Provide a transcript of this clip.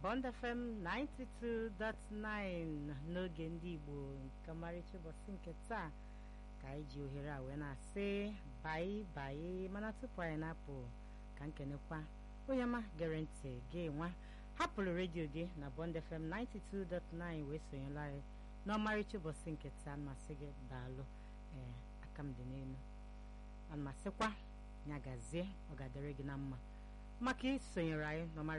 Bond FM 92.9 n'oge ndị Igbo nke ọmarịcha ụbọchị nke taa ka anyị ji ohere a wee na-asị baị baị mana tupu anyị na-apụ ka nkenekwa onye ọma gere ntị gị nwa hapụrụ redio gị na Bond FM 92.9 wee sonyela anyị n'ọmarịcha ụbọchị nke taa masị gị daalụ ee aka m dị n'elu ana masịkwa ya gazie ọ ga-adịrị gị na mma maka isonyere anyị n'ọmarịcha